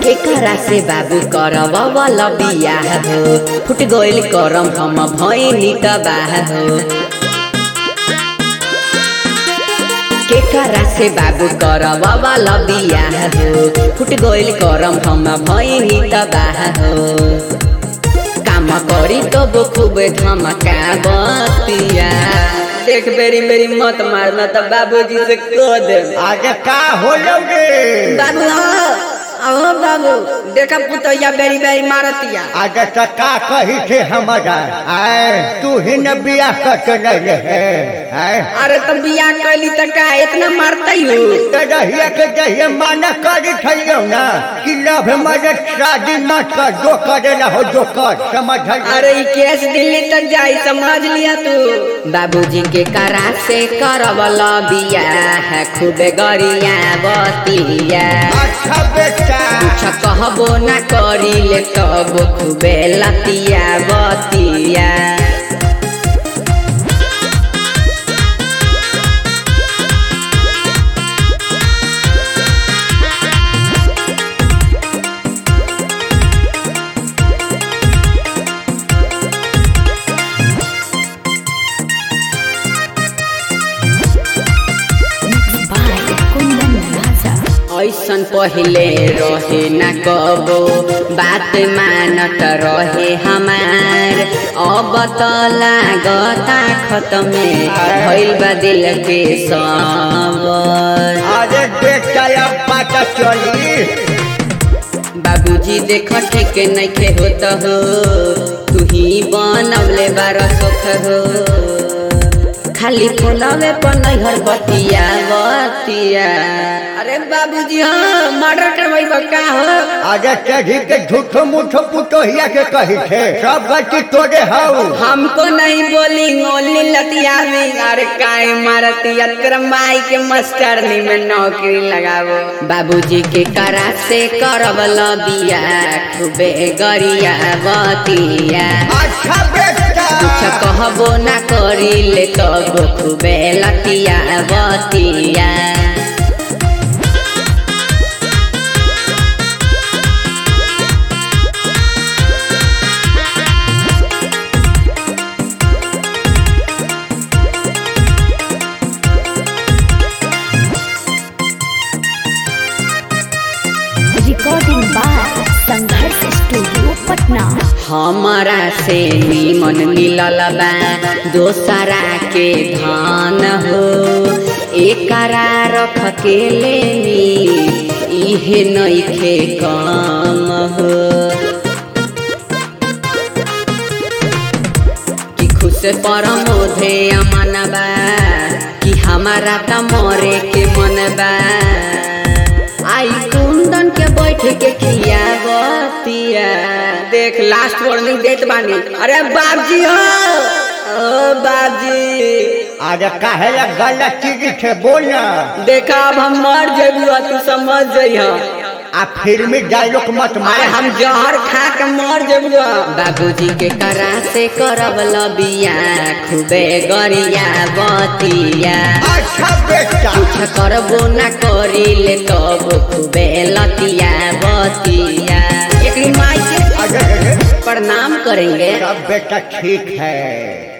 केकरा से बाबू करब वाला बियाह हो फुट गइल करम हम भइनी तबाह हो केकरा से बाबू करब वाला बियाह हो फुट गइल करम हम भइनी तबाह हो काम करी तब खूब धमका बतिया देख बेरी बेरी मत मारना तो बाबूजी से कह दे आगे का हो लोगे बाबू अहो बाबू देखा पुतैया बेरी बेरी मारतिया आगे तो का कही थे हमारा आए तू ही न बिया कर रहे है आए अरे तो बियाह कैली त का इतना मारतई हो तो रहिए के जहिए माना करी थइयो ना कि लव मरे शादी मत कर जो करे रहो जो कर समझ अरे ई केस दिल्ली तक जाई समझ लिया तू बाबूजी के करा से करवल बियाह खूबे गरिया बतिया अच्छा बेटा कुछ कहबो ना करी ले तब खूबे लतिया बतिया by Kundan Raza. ऐसन पहिले रहे न कबो बात मानत रहे हमार अब त लागता खतमे भइल बा दिल के सबर अरे बेटा अब पता चली बाबूजी देख ठीक नइखे होत हो तू ही बनवले बार सुख हो खाली फोनवे पर नैहर बतिया बतिया अरे बाबूजी हाँ मर्डर करवाई का हो आगे चढ़ी के झूठो मूठो पुतोहिया के कही थे सब गलती तोरे हऊ हमको नहीं बोली ओनली लतिया में अरे काहे मारतिया तेरा माई के मास्टरनी में नौकरी लगावो बाबूजी के करा से करवल बिया खूबे गरिया बतिया अच्छा बेटा कुछ कहबो ना करी ले तब खूबे लतिया बतिया Recording by Sangharsh Studio, Patna. हमारा से निमन मिलल बा दोसरा के धान हो एकरा रख के लेनी इहे नइखे काम हो कि खुश परमोधे अमन बा कि हमारा त मरे के मन बा आई कुंदन के बैठ के खिया बतिया देख लास्ट वार्निंग देत बानी अरे बाबजी हो ओ बाबजी आगे काहे ला गलत चीज थे बोलना देखा अब हम मर जेबू तू समझ जइह आ फिल्मी डायलॉग मत अरे मारे हम जहर खा के मर जेबू बाबूजी के करा से करब लबिया खूबे गरिया बतिया अच्छा बेटा कुछ करबो ना करी ले तब खूबे लतिया बतिया एक माई के अरे प्रणाम करेंगे सब बेटा ठीक है